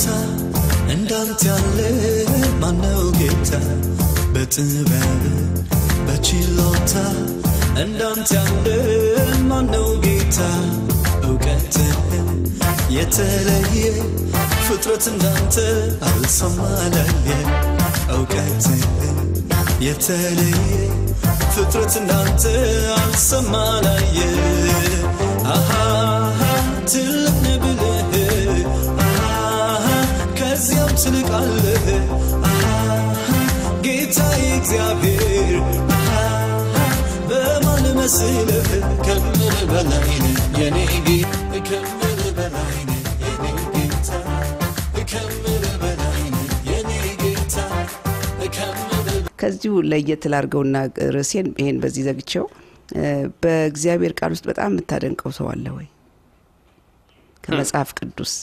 ቦታ እንዳንተ ያለ ማነው ጌታ በጥበብ በችሎታ እንዳንተ ያለ ማነው ጌታ እውቀትህን የተለየ ፍጥረት እንዳንተ አልሰማላየ እውቀትህን የተለየ ፍጥረት እንዳንተ አልሰማላየ አሃ ትልቅ ነህ ብለህ አሃ ከዚያም ትልቃለህ አሃ ጌታዬ እግዚአብሔር አሃ በማን መስለህ ከምር በላይ ነህ የኔ ጌታ ከምር በላይ ነህ የኔ ጌታ ከምር በላይ ነህ የኔ ጌታ ከምር ከዚሁ ለየት ላርገውና ርዕሴን ይሄን በዚህ ዘግቼው እ፣ በእግዚአብሔር ቃል ውስጥ በጣም የምታደንቀው ሰው አለ ወይ? ከመጽሐፍ ቅዱስ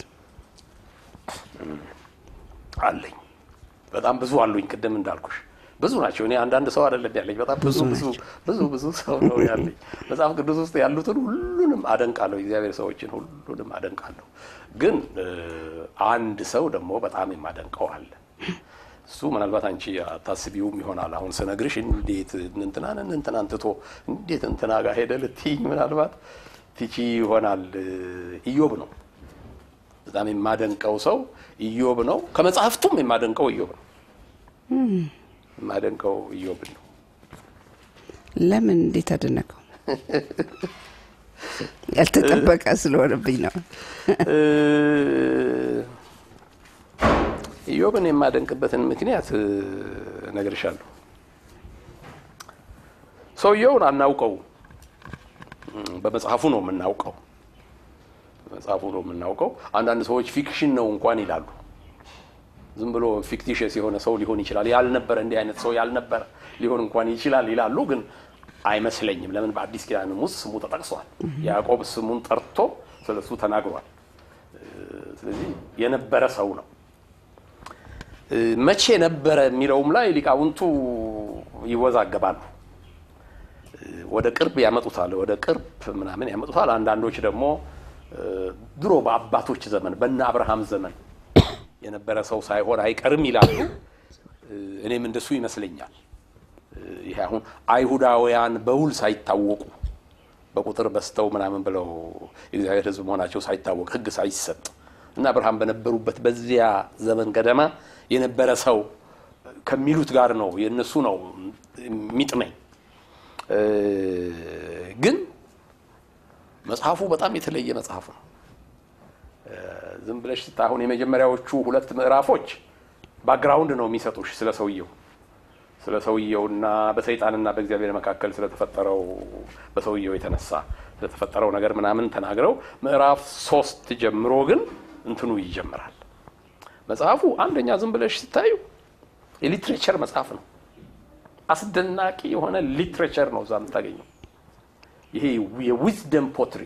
አለኝ በጣም ብዙ አሉኝ። ቅድም እንዳልኩሽ ብዙ ናቸው። እኔ አንዳንድ ሰው አይደለም ያለኝ፣ በጣም ብዙ ብዙ ብዙ ብዙ ብዙ ሰው ነው ያለኝ። መጽሐፍ ቅዱስ ውስጥ ያሉትን ሁሉንም አደንቃለሁ። የእግዚአብሔር ሰዎችን ሁሉንም አደንቃለሁ። ግን እ፣ አንድ ሰው ደግሞ በጣም የማደንቀው አለ። እሱ ምናልባት አንቺ አታስቢውም ይሆናል። አሁን ስነግርሽ እንዴት እንትናን እንትናን ትቶ እንዴት እንትና ጋር ሄደ ልትይኝ ምናልባት ትቺ ይሆናል። እ፣ ኢዮብ ነው በጣም የማደንቀው ሰው ኢዮብ ነው። ከመጽሐፍቱም የማደንቀው ኢዮብ ነው። የማደንቀው ኢዮብ ነው። ለምን እንዴት አደነቀው? ያልተጠበቀ ስለሆነብኝ ነው። እ፣ ኢዮብን የማደንቅበትን ምክንያት እ፣ እነግርሻለሁ። ሰውየውን አናውቀው፣ በመጽሐፉ ነው የምናውቀው። በመጽሐፉ ነው የምናውቀው። አንዳንድ ሰዎች ፊክሽን ነው እንኳን ይላሉ። ዝም ብሎ ፊክቲሽስ የሆነ ሰው ሊሆን ይችላል፣ ያልነበረ እንዲህ አይነት ሰው ያልነበረ ሊሆን እንኳን ይችላል ይላሉ። ግን አይመስለኝም። ለምን በአዲስ ኪዳንም ውስጥ ስሙ ተጠቅሷል። ያዕቆብ ስሙን ጠርቶ ስለሱ ተናግሯል። እ፣ ስለዚህ የነበረ ሰው ነው። እ፣ መቼ ነበረ የሚለውም ላይ ሊቃውንቱ ይወዛገባሉ። እ፣ ወደ ቅርብ ያመጡታል፣ ወደ ቅርብ ምናምን ያመጡታል። አንዳንዶች ደግሞ እ፣ ድሮ በአባቶች ዘመን በነ አብርሃም ዘመን የነበረ ሰው ሳይሆን አይቀርም ይላሉ። እ፣ እኔም እንደሱ ይመስለኛል። እ፣ ይሄ አሁን አይሁዳውያን በውል ሳይታወቁ በቁጥር በስተው ምናምን ብለው የእግዚአብሔር ሕዝብ መሆናቸው ሳይታወቅ ሕግ ሳይሰጥ እና አብርሃም በነበሩበት በዚያ ዘመን ገደማ የነበረ ሰው ከሚሉት ጋር ነው የእነሱ ነው የሚጥመኝ። እ፣ ግን መጽሐፉ በጣም የተለየ መጽሐፍ ነው። እ፣ ዝም ብለሽ ስታ አሁን የመጀመሪያዎቹ ሁለት ምዕራፎች ባክግራውንድ ነው የሚሰጡሽ ስለ ሰውየው ስለ ሰውየውና በሰይጣንና በእግዚአብሔር መካከል ስለተፈጠረው በሰውየው የተነሳ ስለተፈጠረው ነገር ምናምን ተናግረው ምዕራፍ ሶስት ጀምሮ ግን እንትኑ ይጀምራል። መጽሐፉ አንደኛ ዝም ብለሽ ስታዩ የሊትሬቸር መጽሐፍ ነው። አስደናቂ የሆነ ሊትሬቸር ነው እዛ የምታገኘው። ይሄ የዊዝደም ፖትሪ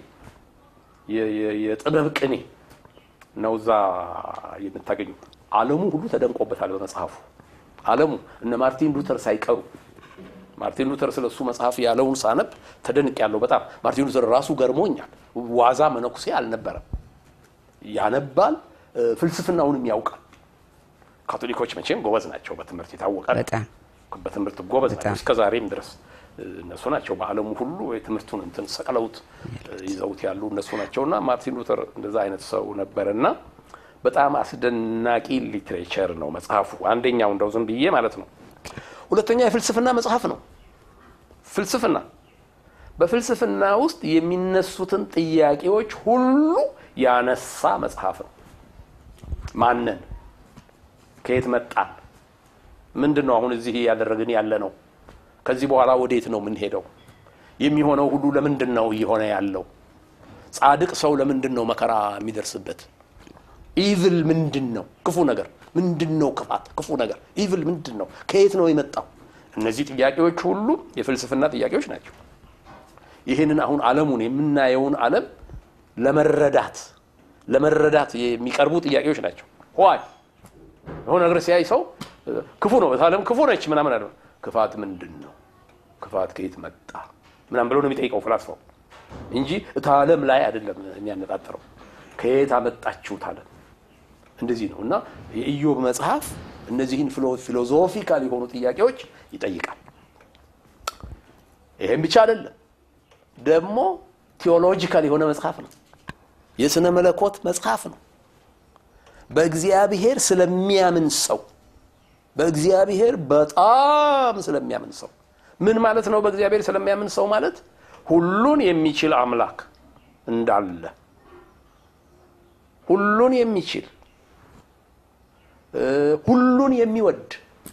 የጥበብ ቅኔ ነው እዛ የምታገኙ። ዓለሙ ሁሉ ተደንቆበታል በመጽሐፉ ዓለሙ እነ ማርቲን ሉተር ሳይቀሩ ማርቲን ሉተር ስለ እሱ መጽሐፍ ያለውን ሳነብ ተደንቅ ያለው በጣም ማርቲን ሉተር ራሱ ገርሞኛል። ዋዛ መነኩሴ አልነበረም። ያነባል፣ እ፣ ፍልስፍናውንም ያውቃል። ካቶሊኮች መቼም ጎበዝ ናቸው፣ በትምህርት የታወቀ ነው። በጣም በትምህርት ጎበዝ ናቸው በጣም። እስከ ዛሬም ድረስ እ፣ እነሱ ናቸው በዓለሙ ሁሉ የትምህርቱን እንትን ሰቅለውት እ፣ ይዘውት ያሉ እነሱ ናቸውና ማርቲን ሉተር እንደዛ አይነት ሰው ነበርና በጣም አስደናቂ ሊትሬቸር ነው መጽሐፉ። አንደኛው እንደው ዝም ብዬ ማለት ነው። ሁለተኛ የፍልስፍና መጽሐፍ ነው። ፍልስፍና በፍልስፍና ውስጥ የሚነሱትን ጥያቄዎች ሁሉ ያነሳ መጽሐፍ ነው። ማንን፣ ከየት መጣን፣ ምንድን ነው አሁን እዚህ ያደረግን ያለ ነው፣ ከዚህ በኋላ ወዴት ነው የምንሄደው፣ የሚሆነው ሁሉ ለምንድን ነው እየሆነ ያለው፣ ጻድቅ ሰው ለምንድን ነው መከራ የሚደርስበት ኢቭል ምንድን ነው? ክፉ ነገር ምንድን ነው? ክፋት፣ ክፉ ነገር ኢቭል ምንድን ነው? ከየት ነው የመጣው? እነዚህ ጥያቄዎች ሁሉ የፍልስፍና ጥያቄዎች ናቸው። ይህንን አሁን ዓለሙን የምናየውን ዓለም ለመረዳት ለመረዳት የሚቀርቡ ጥያቄዎች ናቸው። ዋይ የሆነ ነገር ሲያይ ሰው ክፉ ነው፣ ዓለም ክፉ ነች ምናምን አለ። ክፋት ምንድን ነው? ክፋት ከየት መጣ ምናምን ብሎ ነው የሚጠይቀው ፍላስፋው እንጂ እታ ዓለም ላይ አይደለም የሚያነጣጥረው። ከየት አመጣችሁት ዓለም እንደዚህ ነው እና የኢዮብ መጽሐፍ እነዚህን ፊሎዞፊካል የሆኑ ጥያቄዎች ይጠይቃል። ይሄም ብቻ አይደለም፣ ደግሞ ቴዎሎጂካል የሆነ መጽሐፍ ነው። የሥነ መለኮት መጽሐፍ ነው። በእግዚአብሔር ስለሚያምን ሰው በእግዚአብሔር በጣም ስለሚያምን ሰው ምን ማለት ነው? በእግዚአብሔር ስለሚያምን ሰው ማለት ሁሉን የሚችል አምላክ እንዳለ ሁሉን የሚችል ሁሉን የሚወድ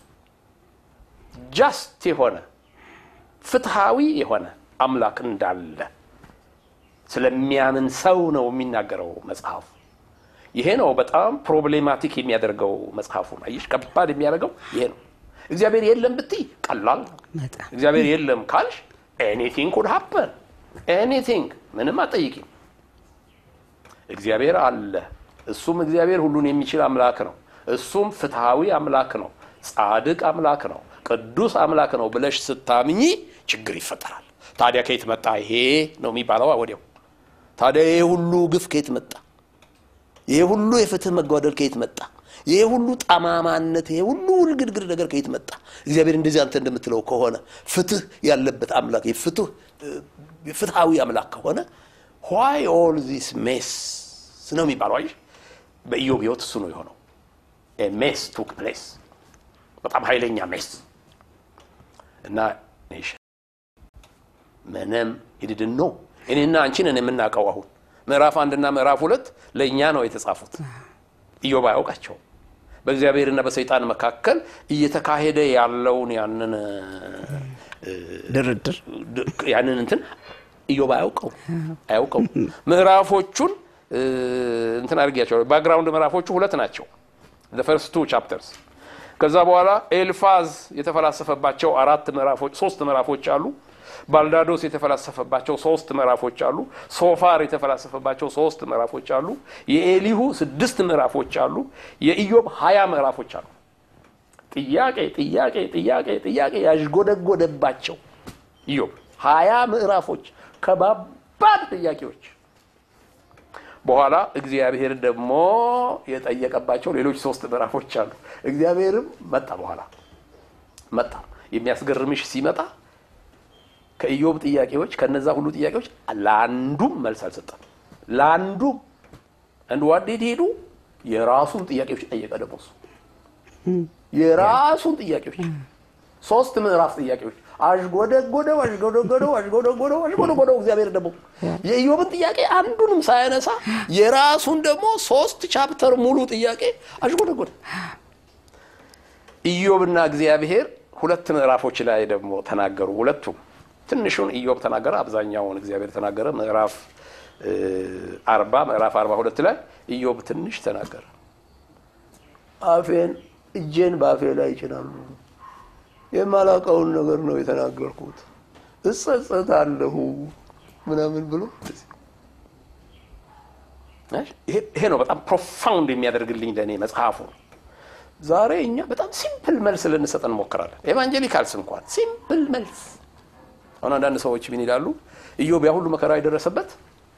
ጃስት የሆነ ፍትሃዊ የሆነ አምላክ እንዳለ ስለሚያምን ሰው ነው የሚናገረው መጽሐፉ። ይሄ ነው በጣም ፕሮብሌማቲክ የሚያደርገው መጽሐፉን። አየሽ፣ ከባድ የሚያደርገው ይሄ ነው። እግዚአብሔር የለም ብትይ ቀላል ነው። በጣም እግዚአብሔር የለም ካልሽ ኤኒቲንግ ኩድ ሀፐን ኤኒቲንግ፣ ምንም አጠይቂም። እግዚአብሔር አለ። እሱም እግዚአብሔር ሁሉን የሚችል አምላክ ነው። እሱም ፍትሃዊ አምላክ ነው። ጻድቅ አምላክ ነው። ቅዱስ አምላክ ነው ብለሽ ስታምኚ ችግር ይፈጠራል። ታዲያ ከየት መጣ ይሄ ነው የሚባለው ወዲያው። ታዲያ ይሄ ሁሉ ግፍ ከየት መጣ? ይሄ ሁሉ የፍትህ መጓደል ከየት መጣ? ይሄ ሁሉ ጠማማነት፣ ይሄ ሁሉ ውልግድግድ ነገር ከየት መጣ? እግዚአብሔር እንደዚህ አንተ እንደምትለው ከሆነ ፍትህ ያለበት አምላክ የፍትህ ፍትሃዊ አምላክ ከሆነ ዋይ ኦል ዚስ ሜስ ነው የሚባለው። አየሽ፣ በኢዮብ ህይወት እሱ ነው የሆነው። ሜስ ቱክ ፕሌስ፣ በጣም ኃይለኛ ሜስ እና ኔሽን ምንም ይድድን ነው እኔና አንቺንን የምናውቀው አሁን ምዕራፍ አንድና ምዕራፍ ሁለት ለእኛ ነው የተጻፉት። ኢዮብ አያውቃቸውም። በእግዚአብሔርና በሰይጣን መካከል እየተካሄደ ያለውን ያንን ድርድር ያንን እንትን ኢዮብ አያውቀው አያውቀው። ምዕራፎቹን እንትን አድርጊያቸዋለሁ። ባክግራውንድ ምዕራፎቹ ሁለት ናቸው። ፈርስት ቱ ቻፕተርስ። ከዛ በኋላ ኤልፋዝ የተፈላሰፈባቸው አራት ምዕራፎች ሶስት ምዕራፎች አሉ። ባልዳዶስ የተፈላሰፈባቸው ሶስት ምዕራፎች አሉ። ሶፋር የተፈላሰፈባቸው ሶስት ምዕራፎች አሉ። የኤሊሁ ስድስት ምዕራፎች አሉ። የኢዮብ ሀያ ምዕራፎች አሉ። ጥያቄ ጥያቄ ጥያቄ ጥያቄ ያዥጎደጎደባቸው ኢዮብ ሀያ ምዕራፎች ከባባድ ጥያቄዎች በኋላ እግዚአብሔር ደግሞ የጠየቀባቸው ሌሎች ሶስት ምዕራፎች አሉ። እግዚአብሔርም መጣ በኋላ መጣ። የሚያስገርምሽ ሲመጣ ከኢዮብ ጥያቄዎች ከነዛ ሁሉ ጥያቄዎች ለአንዱም መልስ አልሰጠም። ለአንዱም እንድ ዋዴት ሄዱ የራሱን ጥያቄዎች ጠየቀ። ደግሞ እሱ የራሱን ጥያቄዎች ሶስት ምዕራፍ ጥያቄዎች አሽጎደጎደው አሽጎደጎደው አሽጎደጎደው አሽጎደጎደው። እግዚአብሔር ደግሞ የኢዮብን ጥያቄ አንዱንም ሳያነሳ የራሱን ደግሞ ሶስት ቻፕተር ሙሉ ጥያቄ አሽጎደጎደ። ኢዮብና እግዚአብሔር ሁለት ምዕራፎች ላይ ደግሞ ተናገሩ። ሁለቱም ትንሹን ኢዮብ ተናገረ፣ አብዛኛውን እግዚአብሔር ተናገረ። ምዕራፍ አርባ ምዕራፍ አርባ ሁለት ላይ ኢዮብ ትንሽ ተናገረ። አፌን እጄን በአፌ ላይ ይጭናሉ የማላውቀውን ነገር ነው የተናገርኩት፣ እጸጸታለሁ ምናምን ብሎ ይሄ ነው በጣም ፕሮፋውንድ የሚያደርግልኝ ለእኔ መጽሐፉ። ዛሬ እኛ በጣም ሲምፕል መልስ ልንሰጥ እንሞክራለን። ኤቫንጀሊካልስ እንኳን ሲምፕል መልስ። አሁን አንዳንድ ሰዎች ምን ይላሉ? ኢዮብ ያ ሁሉ መከራ የደረሰበት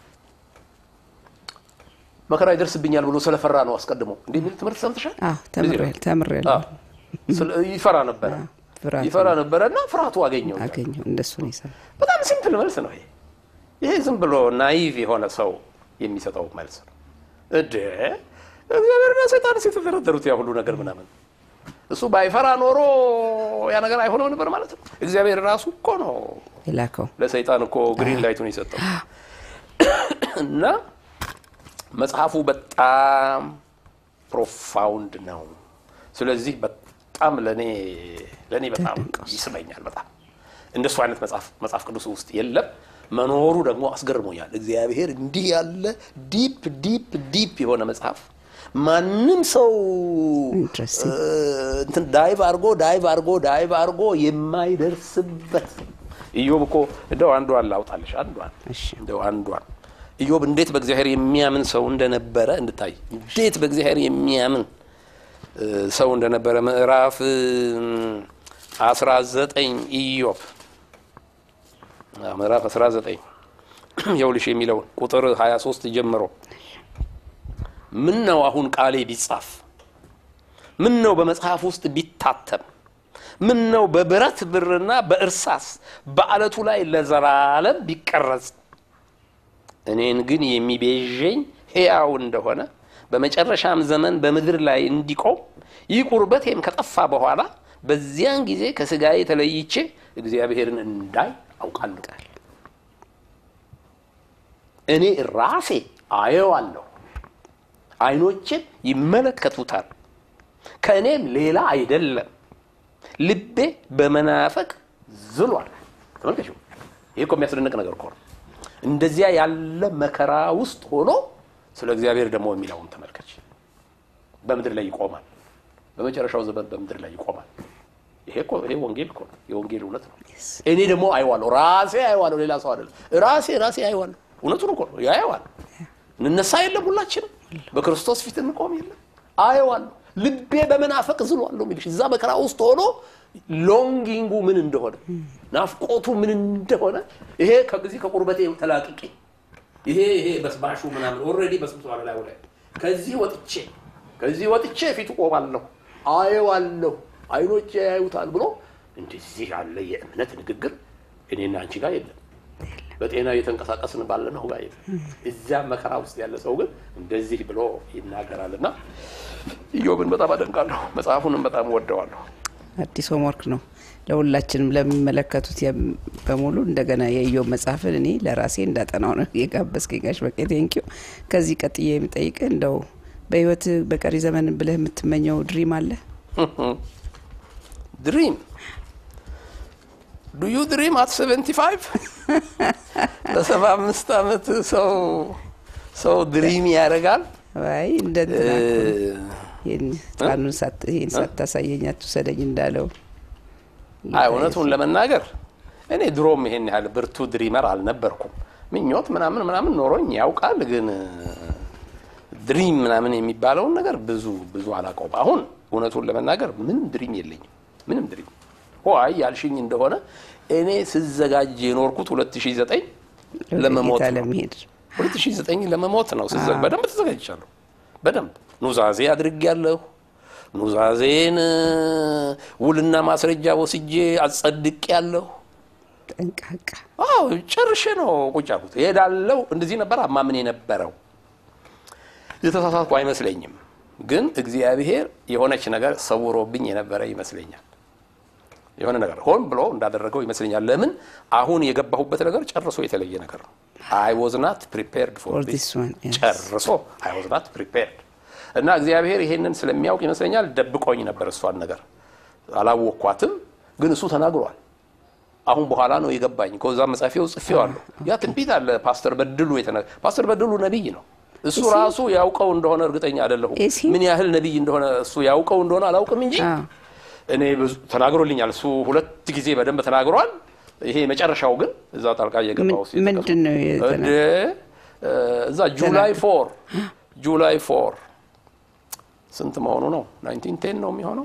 መከራ ይደርስብኛል ብሎ ስለፈራ ነው አስቀድሞ እንዲህ የሚል ትምህርት ሰምተሻል? ተምሬያለሁ። ይፈራ ነበረ ፍርሃቱ ይፈራ ነበረ እና ፍርሃቱ አገኘው። አገኘው እንደሱ ነው የሰማው። በጣም ሲምፕል መልስ ነው ይሄ። ይሄ ዝም ብሎ ናይቭ የሆነ ሰው የሚሰጠው መልስ ነው። እደ እግዚአብሔርና ሰይጣን የተደረደሩት ያ ሁሉ ነገር ምናምን እሱ ባይፈራ ኖሮ ያ ነገር አይሆነው ነበር ማለት ነው። እግዚአብሔር ራሱ እኮ ነው የላከው ለሰይጣን እኮ ግሪን ላይቱን የሰጠው እና መጽሐፉ በጣም ፕሮፋውንድ ነው። ስለዚህ በጣም ለኔ ለኔ በጣም ይስበኛል። በጣም እንደሱ አይነት መጽሐፍ መጽሐፍ ቅዱስ ውስጥ የለም። መኖሩ ደግሞ አስገርሞኛል። እግዚአብሔር እንዲህ ያለ ዲፕ ዲፕ ዲፕ የሆነ መጽሐፍ ማንም ሰው Interesting. እንትን ዳይቭ አድርጎ ዳይቭ አድርጎ ዳይቭ አድርጎ የማይደርስበት ኢዮብ እኮ እንደው አንዷን ላውጣልሽ አንዷን እሺ እንደው አንዷን ኢዮብ እንዴት በእግዚአብሔር የሚያምን ሰው እንደነበረ እንድታይ እንዴት በእግዚአብሔር የሚያምን እ፣ ሰው እንደነበረ ምዕራፍ አስራ ዘጠኝ ኢዮብ አዎ፣ ምዕራፍ አስራ ዘጠኝ የውልሽ የሚለውን ቁጥር ሀያ ሶስት ጀምሮ ምን ነው አሁን ቃሌ ቢጻፍ፣ ምን ነው በመጽሐፍ ውስጥ ቢታተም፣ ምን ነው በብረት ብርና በእርሳስ በአለቱ ላይ ለዘላለም ቢቀረጽ፣ እኔን ግን የሚቤዠኝ ሕያው እንደሆነ በመጨረሻም ዘመን በምድር ላይ እንዲቆም ይህ ቁርበቴም ከጠፋ በኋላ በዚያን ጊዜ ከስጋዬ ተለይቼ እግዚአብሔርን እንዳይ አውቃለሁ። እኔ ራሴ አየዋለሁ፣ ዓይኖቼም ይመለከቱታል። ከእኔም ሌላ አይደለም። ልቤ በመናፈቅ ዝሏል። ተመልከቹ፣ ይህ እኮ የሚያስደንቅ ነገር እኮ ነው። እንደዚያ ያለ መከራ ውስጥ ሆኖ ስለ እግዚአብሔር ደግሞ የሚለውን ተመልከች። በምድር ላይ ይቆማል። በመጨረሻው ዘመን በምድር ላይ ይቆማል። ይሄ እኮ ይሄ ወንጌል እኮ ነው። የወንጌል እውነት ነው። እኔ ደግሞ አይዋለሁ፣ ራሴ አይዋለሁ፣ ሌላ ሰው አይደለም። ራሴ ራሴ አይዋለሁ። እውነቱን እኮ ነው። ያየዋል። እንነሳ የለም ሁላችንም በክርስቶስ ፊት እንቆም የለም አየዋለሁ። ልቤ በመናፈቅ ዝሏለሁ የሚልሽ እዛ መከራ ውስጥ ሆኖ ሎንጊንጉ ምን እንደሆነ ናፍቆቱ ምን እንደሆነ ይሄ ከጊዜ ከቁርበቴ ተላቅቄ ይሄ ይሄ በስባሹ ምናምን ኦልሬዲ በስብሰባ ላይ ላይ ከዚህ ወጥቼ ከዚህ ወጥቼ ፊቱ ቆማለሁ፣ አየዋለሁ፣ አይኖቼ ያዩታል ብሎ እንደዚህ ያለ የእምነት ንግግር እኔና አንቺ ጋር የለም። በጤና እየተንቀሳቀስን ባለነው ጋር የለም። እዚያ መከራ ውስጥ ያለ ሰው ግን እንደዚህ ብሎ ይናገራልና ኢዮብን በጣም አደንቃለሁ። መጽሐፉንም በጣም ወደዋለሁ። አዲስ ሆምወርክ ነው ለሁላችንም ለሚመለከቱት የም- በሙሉ እንደገና የኢዮብ መጽሐፍን እኔ ለራሴ እንዳጠናው ነው የጋበዝከኝ ጋሽ በቄ ቴንኪው። ከዚህ ቀጥዬ የምጠይቅ እንደው በህይወት በቀሪ ዘመን ብለህ የምትመኘው ድሪም አለ? ድሪም ዱ ዩ ድሪም አት 75 በሰባ አምስት ዓመት ሰው ሰው ድሪም ያደርጋል። አይ እንደ እንትና እኮ ነው። ይህን ህፃኑን ሳት- ይህን ሳታሳየኝ አትውሰደኝ እንዳለው አይ እውነቱን ለመናገር እኔ ድሮም ይሄን ያህል ብርቱ ድሪመር አልነበርኩም። ምኞት ምናምን ምናምን ኖሮኝ ያውቃል፣ ግን ድሪም ምናምን የሚባለውን ነገር ብዙ ብዙ አላውቀውም። አሁን እውነቱን ለመናገር ምንም ድሪም የለኝም። ምንም ድሪም ሆይ ያልሽኝ እንደሆነ እኔ ስዘጋጅ የኖርኩት 2009 ለመሞት ጌታ ነው። ለመሄድ 2009 ለመሞት ነው። ስዘ- በደንብ ተዘጋጅቻለሁ። በደንብ ኑዛዜ አድርጌያለሁ። ኑዛዜን እ፣ ውልና ማስረጃ ወስጄ አጸድቄያለሁ። ጠንቃቃ አዎ ጨርሼ ነው ቁጭ ያልኩት። እሄዳለሁ። እንደዚህ ነበር አማምን የነበረው። የተሳሳትኩ አይመስለኝም፣ ግን እግዚአብሔር የሆነች ነገር ሰውሮብኝ የነበረ ይመስለኛል። የሆነ ነገር ሆን ብሎ እንዳደረገው ይመስለኛል። ለምን አሁን የገባሁበት ነገር ጨርሶ የተለየ ነገር ነው። አይ ዋዝ ናት ፕሪፔርድ ፎር For ዲስ this one, yes. ጨርሶ አይ ዋዝ ናት ፕሪፔርድ እና እግዚአብሔር ይሄንን ስለሚያውቅ ይመስለኛል ደብቆኝ ነበር። እሷን ነገር አላወቅኳትም፣ ግን እሱ ተናግሯል። አሁን በኋላ ነው የገባኝ። ከዛ መጻፊያው ጽፌዋለሁ። ያ ትንቢት አለ። ፓስተር በድሉ የተነ ፓስተር በድሉ ነቢይ ነው። እሱ ራሱ ያውቀው እንደሆነ እርግጠኛ አይደለሁም። Is he? ምን ያህል ነቢይ እንደሆነ እሱ ያውቀው እንደሆነ አላውቅም እንጂ አዎ። እኔ ብዙ ተናግሮልኛል። እሱ ሁለት ጊዜ በደንብ ተናግሯል። ይሄ መጨረሻው ግን እዛ ጣልቃ እየገባው ምን- ምንድን ነው የተና- እንደ እዛ ጁላይ ፎር ጁላይ ፎር ስንት መሆኑ ነው? ናይንቲን ቴን ነው የሚሆነው።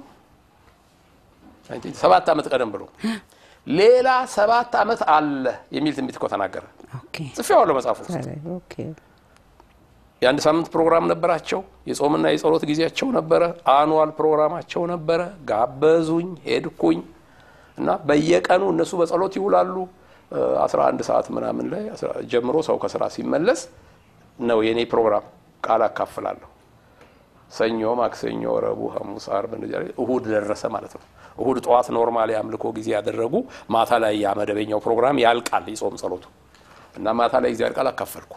19 ሰባት ዓመት ቀደም ብሎ ሌላ ሰባት ዓመት አለ የሚል ትንቢት እኮ ተናገረ። ኦኬ ጽፌዋለሁ መጽሐፍ ውስጥ። ታዲያ፣ ኦኬ የአንድ ሳምንት ፕሮግራም ነበራቸው። የጾምና የጸሎት ጊዜያቸው ነበረ። አኑዋል ፕሮግራማቸው ነበረ። ጋበዙኝ፣ ሄድኩኝ እና በየቀኑ እነሱ በጸሎት ይውላሉ። እ 11 ሰዓት ምናምን ላይ አስራ- ጀምሮ ሰው ከስራ ሲመለስ ነው የኔ ፕሮግራም። ቃል አካፍላለሁ። ሰኞ፣ ማክሰኞ፣ ረቡዕ፣ ሐሙስ፣ አርብ እንደዚህ አይነት እሁድ ደረሰ ማለት ነው። እሁድ ጠዋት ኖርማል የአምልኮ ጊዜ ያደረጉ ማታ ላይ ያ መደበኛው ፕሮግራም ያልቃል የጾም ጸሎቱ እና ማታ ላይ እግዚአብሔር ቃል አካፈልኩ።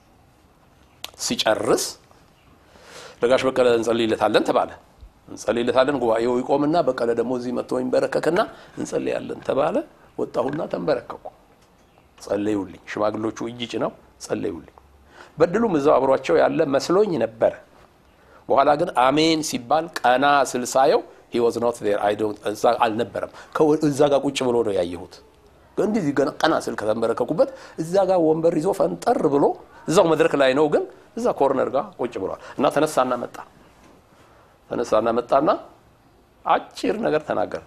ሲጨርስ ለጋሽ በቀለ እንጸልይለታለን ተባለ። እንጸልይለታለን ጉባኤው ይቆምና በቀለ ደግሞ እዚህ መጥቶ ይንበረከክና እንጸልያለን ተባለ። ወጣሁና ተንበረከኩ። ጸለዩልኝ። ሽማግሎቹ እጅ ጭነው ጸለዩልኝ። በድሉም እዛው አብሯቸው ያለ መስሎኝ ነበረ። በኋላ ግን አሜን ሲባል ቀና ስል ሳየው he was not there I don't እዛ አልነበረም። ከወ- እዛ ጋር ቁጭ ብሎ ነው ያየሁት። እንዲህ ገና ቀና ስል ከተንበረከኩበት እዛ ጋር ወንበር ይዞ ፈንጠር ብሎ እዛው መድረክ ላይ ነው፣ ግን እዛ ኮርነር ጋር ቁጭ ብሏል። እና ተነሳና መጣ ተነሳና መጣና አጭር ነገር ተናገረ።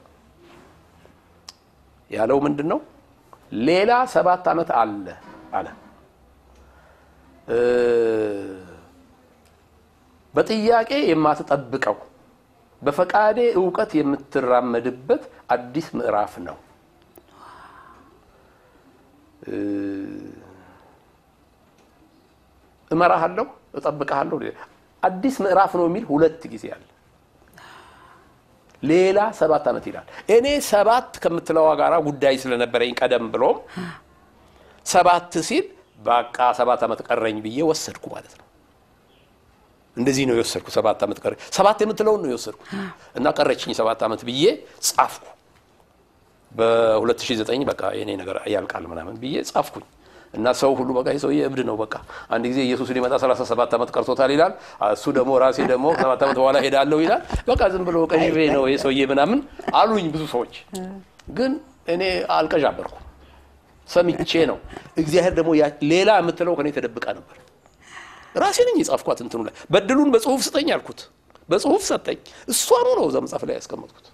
ያለው ምንድን ነው? ሌላ ሰባት ዓመት አለ አለ እ በጥያቄ የማትጠብቀው በፈቃዴ እውቀት የምትራመድበት አዲስ ምዕራፍ ነው። እ፣ እመራሃለሁ፣ እጠብቅሃለሁ። አዲስ ምዕራፍ ነው የሚል ሁለት ጊዜ አለ። ሌላ ሰባት ዓመት ይላል። እኔ ሰባት ከምትለዋ ጋራ ጉዳይ ስለነበረኝ ቀደም ብሎም ሰባት ሲል በቃ ሰባት ዓመት ቀረኝ ብዬ ወሰድኩ ማለት ነው። እንደዚህ ነው የወሰድኩ። ሰባት ዓመት ቀረኝ፣ ሰባት የምትለውን ነው የወሰድኩ እና ቀረችኝ ሰባት ዓመት ብዬ ጻፍኩ። በ2009 በቃ የኔ ነገር ያልቃል ምናምን ብዬ ጻፍኩኝ እና ሰው ሁሉ በቃ ይህ ሰውዬ እብድ ነው፣ በቃ አንድ ጊዜ ኢየሱስ ሊመጣ 37 ዓመት ቀርቶታል ይላል። እሱ ደግሞ ራሴ ደግሞ ሰባት ዓመት በኋላ ሄዳለሁ ይላል። በቃ ዝም ብሎ ቀዥቤ ነው ይህ ሰውዬ ምናምን አሉኝ ብዙ ሰዎች። ግን እኔ አልቀዣበርኩም፣ ሰምቼ ነው። እግዚአብሔር ደግሞ ያ- ሌላ የምትለው ከኔ ተደብቃ ነበር። ራሴ ነኝ የጻፍኳት እንትኑ ላይ በድሉን በጽሁፍ ስጠኝ አልኩት። በጽሁፍ ሰጠኝ። እሷኑ ነው እዛ መጽሐፍ ላይ ያስቀመጥኩት።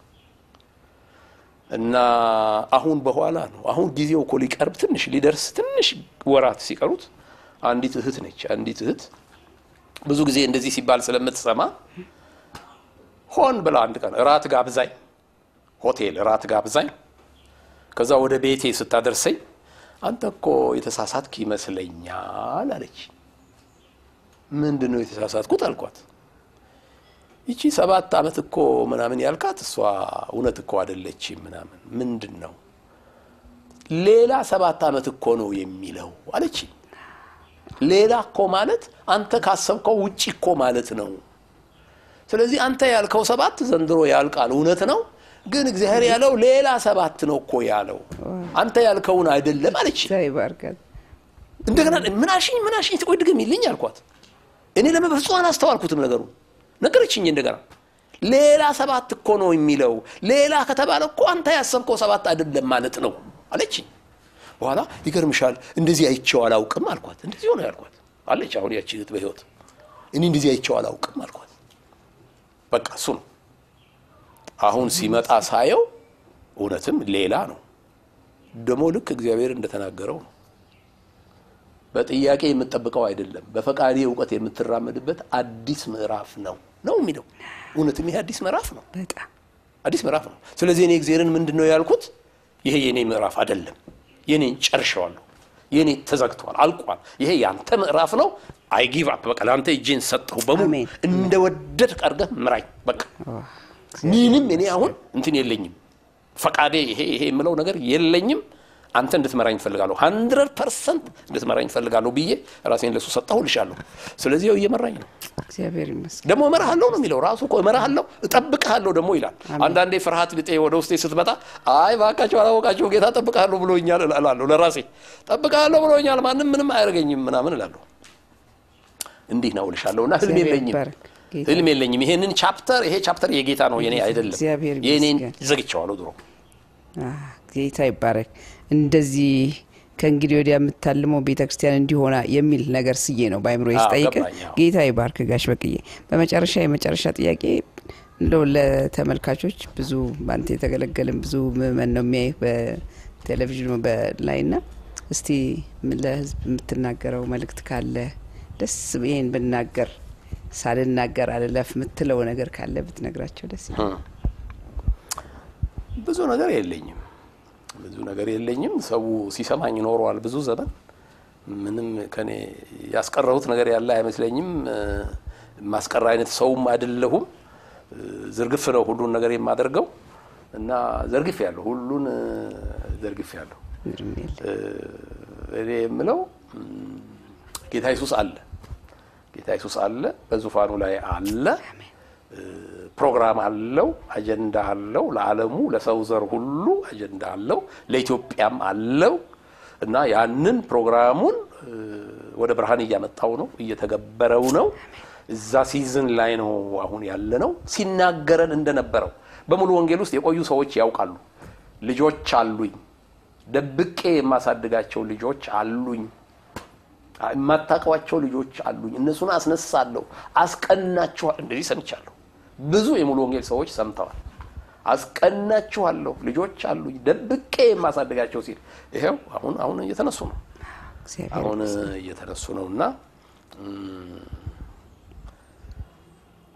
እና አሁን በኋላ ነው አሁን ጊዜው እኮ ሊቀርብ ትንሽ ሊደርስ ትንሽ ወራት ሲቀሩት አንዲት እህት ነች። አንዲት እህት ብዙ ጊዜ እንደዚህ ሲባል ስለምትሰማ ሆን ብላ አንድ ቀን እራት ጋብዛኝ፣ ሆቴል እራት ጋብዛኝ፣ ከዛ ወደ ቤቴ ስታደርሰኝ አንተ እኮ የተሳሳትክ ይመስለኛል አለች። ምንድን ነው የተሳሳትኩት አልኳት። ይቺ ሰባት ዓመት እኮ ምናምን ያልካት እሷ እውነት እኮ አይደለችም ምናምን ምንድን ነው ሌላ ሰባት ዓመት እኮ ነው የሚለው አለች። ሌላ እኮ ማለት አንተ ካሰብከው ውጭ እኮ ማለት ነው። ስለዚህ አንተ ያልከው ሰባት ዘንድሮ ያልቃል፣ እውነት ነው። ግን እግዚአብሔር ያለው ሌላ ሰባት ነው እኮ ያለው አንተ ያልከውን አይደለም አለች። ዛይ ባርካት እንደገና ምናሽኝ ምናሽኝ ትቆይ ድገሚልኝ አልኳት። እኔ ለመበፍጹም አላስተዋልኩትም ነገሩ ነገረችኝ። እንደገና ሌላ ሰባት እኮ ነው የሚለው ሌላ ከተባለ እኮ አንተ ያሰብከው ሰባት አይደለም ማለት ነው አለችኝ። በኋላ ይገርምሻል እንደዚህ አይቼው አላውቅም አልኳት። እንደዚህ ሆነ ያልኳት አለች። አሁን ያቺ እህት በህይወት እኔ እንደዚህ አይቼው አላውቅም አልኳት። በቃ እሱ ነው አሁን ሲመጣ ሳየው እውነትም ሌላ ነው። ደግሞ ልክ እግዚአብሔር እንደተናገረው ነው። በጥያቄ የምትጠብቀው አይደለም፣ በፈቃዴ እውቀት የምትራመድበት አዲስ ምዕራፍ ነው ነው የሚለው። እውነትም ይሄ አዲስ ምዕራፍ ነው፣ በጣም አዲስ ምዕራፍ ነው። ስለዚህ እኔ እግዚአብሔርን ምንድን ነው ያልኩት? ይሄ የኔ ምዕራፍ አይደለም፣ የኔን ጨርሸዋለሁ፣ የኔ ተዘግቷል፣ አልቋል። ይሄ ያንተ ምዕራፍ ነው። አይ ጊቭ አፕ በቃ ለአንተ እጄን ሰጠሁ በሙሉ አሜን። እንደ ወደድ ቀርገህ ምራኝ በቃ ምንም እኔ አሁን እንትን የለኝም ፈቃዴ ይሄ ይሄ የምለው ነገር የለኝም። አንተ እንድትመራኝ እፈልጋለሁ፣ ሀንድረድ ፐርሰንት እንድትመራኝ እፈልጋለሁ ብዬ ራሴን ለሱ ሰጠሁልሻለሁ። ስለዚህ ያው እየመራኝ ነው። እግዚአብሔር ይመስገን። ደግሞ እመራሃለሁ ነው የሚለው ራሱ እኮ እመራሃለሁ፣ እጠብቅሃለሁ ደግሞ ይላል። አንዳንዴ ፍርሃት ልጤ ወደ ውስጤ ስትመጣ አይ እባካቸው አላወቃቸው ጌታ እጠብቅሃለሁ ብሎኛል እላለሁ። ለራሴ እጠብቅሃለሁ ብሎኛል፣ ማንም ምንም አያደርገኝም ምናምን እላለሁ። እንዲህ ነው እልሻለሁ። እና ህልም እግዚአብሔር የለኝም ይባረክ። ጌታ ህልም የለኝም። ይሄንን ቻፕተር ይሄ ቻፕተር የጌታ ነው የኔ አይደለም። እግዚአብሔር የኔን ይመስገን። ዘግቼዋለሁ ድሮ። አ፣ ጌታ ይባረክ። እንደዚህ ከእንግዲህ ወዲያ የምታልመው ቤተ ክርስቲያን እንዲሆና የሚል ነገር ስዬ ነው በአይምሮ አዎ፣ ስጠይቅ። ገባኝ፣ አዎ። ጌታ ይባርክ ጋሽ በቅዬ። በመጨረሻ የመጨረሻ ጥያቄ እንደው ለተመልካቾች ብዙ በአንተ የተገለገልን ብዙ ምእመን ነው የሚያይ በቴሌቪዥኑ በላይ ና እስቲ ምን ለህዝብ የምትናገረው መልእክት ካለ ደስ ይሄን ብናገር ሳልናገር አልለፍ የምትለው ነገር ካለ ብትነግራቸው ደስ ይላል። ብዙ ነገር የለኝም፣ ብዙ ነገር የለኝም። ሰው ሲሰማኝ ኖሯል ብዙ ዘመን። ምንም ከኔ ያስቀረሁት ነገር ያለ አይመስለኝም። እ፣ ማስቀር አይነት ሰውም አይደለሁም። እ፣ ዝርግፍ ነው ሁሉን ነገር የማደርገው እና ዘርግፍ ያለሁ ሁሉን እ፣ ዘርግፍ ያለሁ ምንም የለ። እኔ የምለው ም፣ ጌታ ኢየሱስ አለ። ጌታ ኢየሱስ አለ፣ በዙፋኑ ላይ አለ። እ፣ ፕሮግራም አለው፣ አጀንዳ አለው። ለዓለሙ ለሰው ዘር ሁሉ አጀንዳ አለው፣ ለኢትዮጵያም አለው እና ያንን ፕሮግራሙን እ፣ ወደ ብርሃን እያመጣው ነው፣ እየተገበረው ነው። እዛ ሲዝን ላይ ነው አሁን ያለ ነው። ሲናገረን እንደነበረው በሙሉ ወንጌል ውስጥ የቆዩ ሰዎች ያውቃሉ። ልጆች አሉኝ፣ ደብቄ የማሳድጋቸው ልጆች አሉኝ የማታውቋቸው ልጆች አሉኝ፣ እነሱን አስነሳለሁ፣ አስቀናችኋል። እንደዚህ ሰምቻለሁ። ብዙ የሙሉ ወንጌል ሰዎች ሰምተዋል። አስቀናችኋለሁ፣ ልጆች አሉኝ፣ ደብቄ የማሳድጋቸው ሲል ይሄው አሁን አሁን እየተነሱ ነው። እግዚአብሔር አሁን ይመስገን። እየተነሱ ነው እና ም፣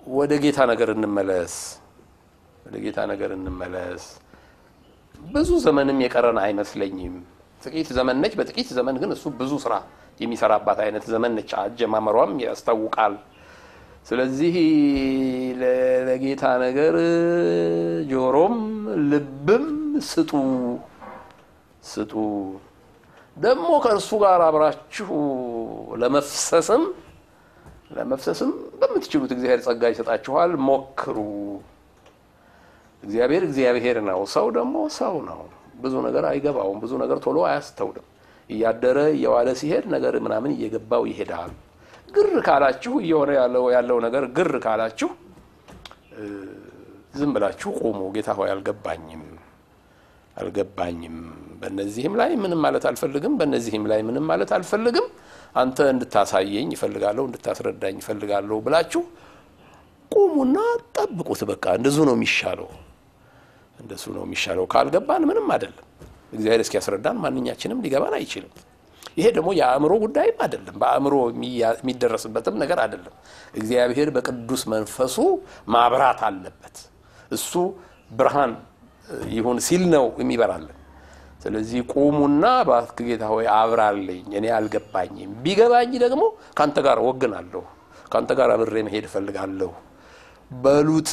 ወደ ጌታ ነገር እንመለስ፣ ወደ ጌታ ነገር እንመለስ። ብዙ ዘመንም የቀረን አይመስለኝም። ጥቂት ዘመን ነች። በጥቂት ዘመን ግን እሱ ብዙ ስራ የሚሰራባት አይነት ዘመን ነች። አጀማመሯም ያስታውቃል። ስለዚህ ለ- ለጌታ ነገር ጆሮም ልብም ስጡ ስጡ። ደግሞ ከእርሱ ጋር አብራችሁ ለመፍሰስም ለመፍሰስም በምትችሉት እግዚአብሔር ጸጋ ይሰጣችኋል። ሞክሩ። እግዚአብሔር እግዚአብሔር ነው፣ ሰው ደግሞ ሰው ነው። ብዙ ነገር አይገባውም። ብዙ ነገር ቶሎ አያስተውልም። እያደረ እየዋለ ሲሄድ ነገር ምናምን እየገባው ይሄዳል። ግር ካላችሁ እየሆነ ያለው ያለው ነገር ግር ካላችሁ እ፣ ዝም ብላችሁ ቁሙ። ጌታ ሆይ አልገባኝም አልገባኝም በእነዚህም ላይ ምንም ማለት አልፈልግም፣ በእነዚህም ላይ ምንም ማለት አልፈልግም። አንተ እንድታሳየኝ ይፈልጋለሁ፣ እንድታስረዳኝ ይፈልጋለሁ ብላችሁ ቁሙና ጠብቁት። በቃ እንደዙ ነው የሚሻለው፣ እንደሱ ነው የሚሻለው። ካልገባን ምንም አይደለም። እግዚአብሔር እስኪያስረዳን ማንኛችንም ሊገባን አይችልም። ይሄ ደግሞ የአእምሮ ጉዳይም አይደለም፣ በአእምሮ የሚያ- የሚደረስበትም ነገር አይደለም። እግዚአብሔር በቅዱስ መንፈሱ ማብራት አለበት። እሱ ብርሃን ይሁን ሲል ነው የሚበራልን። ስለዚህ ቁሙና እባክህ ጌታ ሆይ አብራልኝ፣ እኔ አልገባኝም። ቢገባኝ ደግሞ ከአንተ ጋር ወግናለሁ፣ ከአንተ ጋር አብሬ መሄድ እፈልጋለሁ በሉት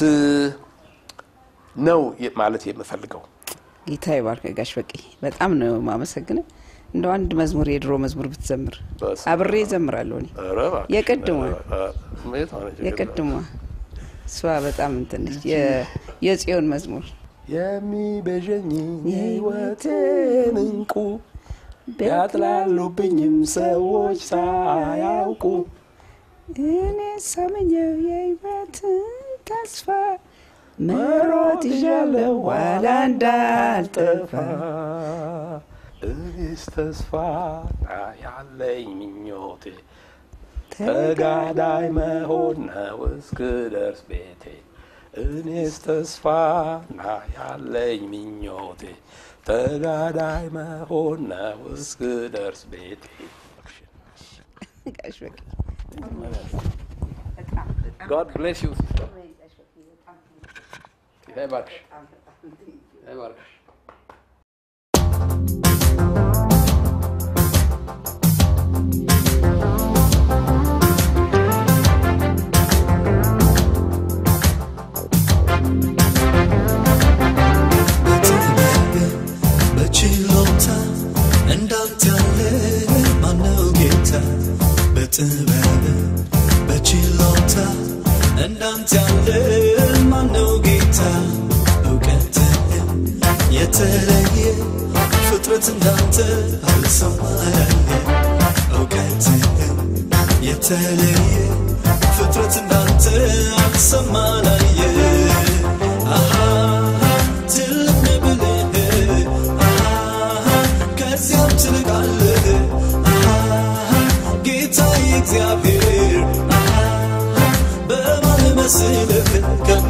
ነው ማለት የምፈልገው። ጌታ ይባርክ ጋሽ በቂ በጣም ነው ማመሰግነው። እንደው አንድ መዝሙር የድሮ መዝሙር ብትዘምር በስመ አብሬ እዘምራለሁ እኔ ኧረ እባክሽ፣ የቅድሟ ኧረ፣ ኧረ፣ የት ሆነች? የቅድሟ እሷ በጣም እንትን ነች። የ- የጽዮን መዝሙር የሚቤዠኝ የሕይወቴን እንቁ ቢያጥላሉብኝም ሰዎች ሳያውቁ እኔ ሳመኘው የሕይወትን ተስፋ መሮጥ ይዣለሁ ኋላ እንዳልጠፋ እኔስ ተስፋ ያለኝ ምኞቴ ተጋዳይ መሆን ነው እስክደርስ ቤቴ እኔስ ተስፋ ና ያለኝ ምኞቴ ተጋዳይ መሆን ነው እስክደርስ ቤቴ ጋሽ በቂ God bless you. ጌታ ይባርክሽ። ጌታ ይባርክሽ። በችሎታ እንዳንተ ያለ ማነው ጌታ? በጥበብ በችሎታ እንዳንተ ያለ ማነው ጌታ? እውቀትህ የተለየ ፍጥረት እንዳንተ አልሰማያየ እውቀትህ የተለየ ፍጥረት እንዳንተ አልሰማናየ አሃ ትልቅ ነህ ብልህ አሃ ከዚያም ትልቃለህ አሃ ጌታ እግዚአብሔር አሃ በማን መስልህ